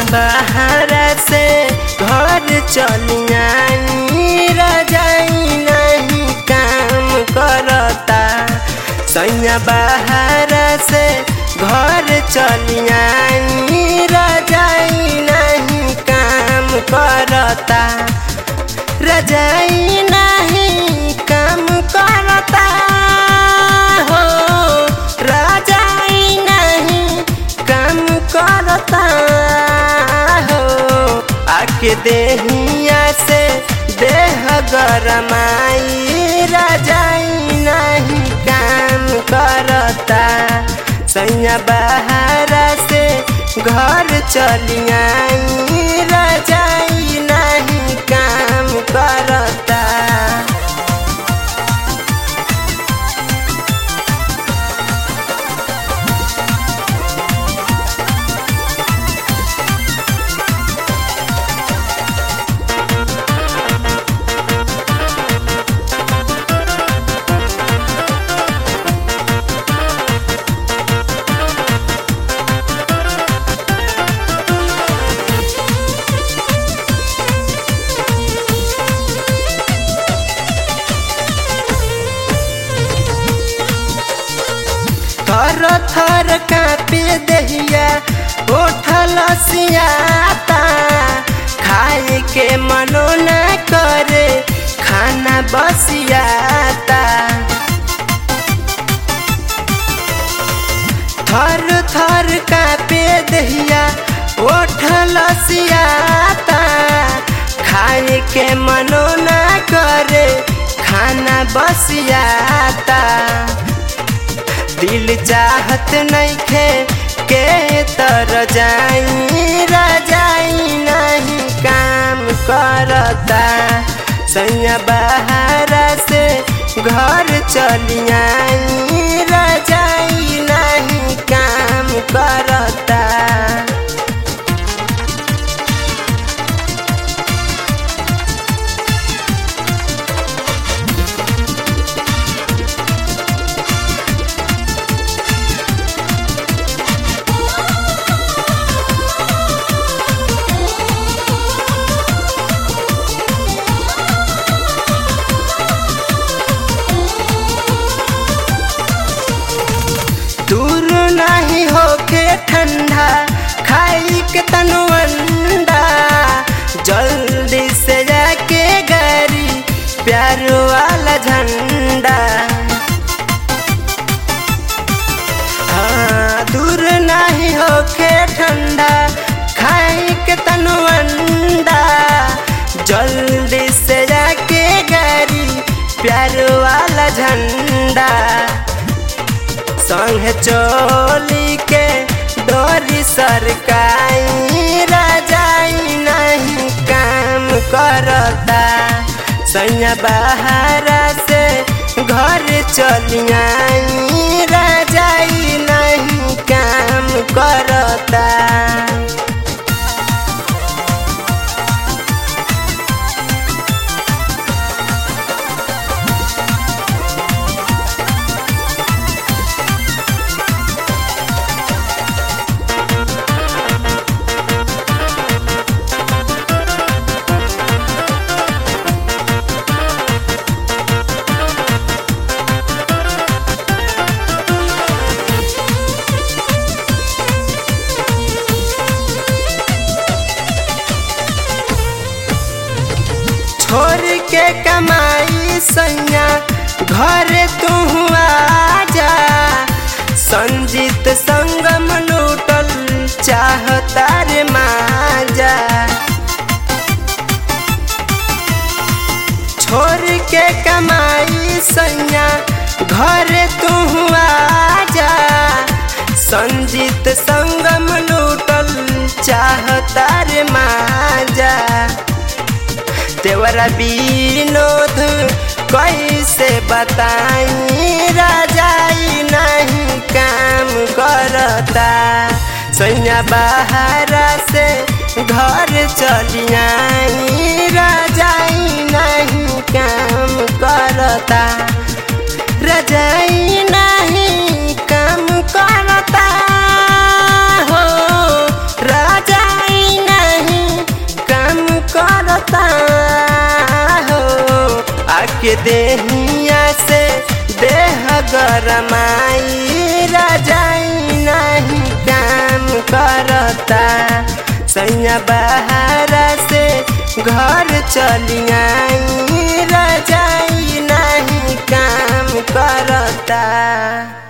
बाहर से घर चलियाई रजाई नहीं काम करता सैया बाहर से घर चलियाई रजाई नहीं काम करता रजाई नहीं काम करता हो रजाई नहीं काम करता हो आके देहिया से देह गरमाई रजाई नहीं काम करता सैया बाहर से घर चलियाई रजाई नहीं काम करता थर थर कापे दहिया उठल सियाता खाए के मनो न करे खाना बसियाता थर थर कापे दहिया उठल सियाता खाए के मनो न करे खाना बसियाता दिल चाहत नइखे के तर जाई रजाई नहीं काम करता सैया बाहर से घर चलियाई रजाई नहीं काम करता दूर नहीं होके ठंडा खाई के तनु अंडा जल्दी से जाके गाड़ी प्यार वाला झंडा हाँ दूर नहीं होके ठंडा खाई के तनु अंडा जल्दी से जाके गाड़ी प्यार वाला झंडा संग चोली के डोरी सरकाई रजाई नहीं काम करता सैया बाहर से घर चलियाई रजाई नहीं काम करता छोड़ के कमाई सैया घर तू आजा संजीत संगम लूटल चाहता रे माजा छोड़ के कमाई सैया घर तू आजा संजीत संगम लूटल चाहता रे माजा देवरा विनोद कैसे बताई राजाई नहीं काम करता सैया बाहर से घर चलियाई राजाई नहीं काम करता रजाई नहीं काम करता हो रजाई के देहिया से देह गरमाई राजाई नहीं काम करता सैया बहारा से घर चली आई राजाई नहीं काम करता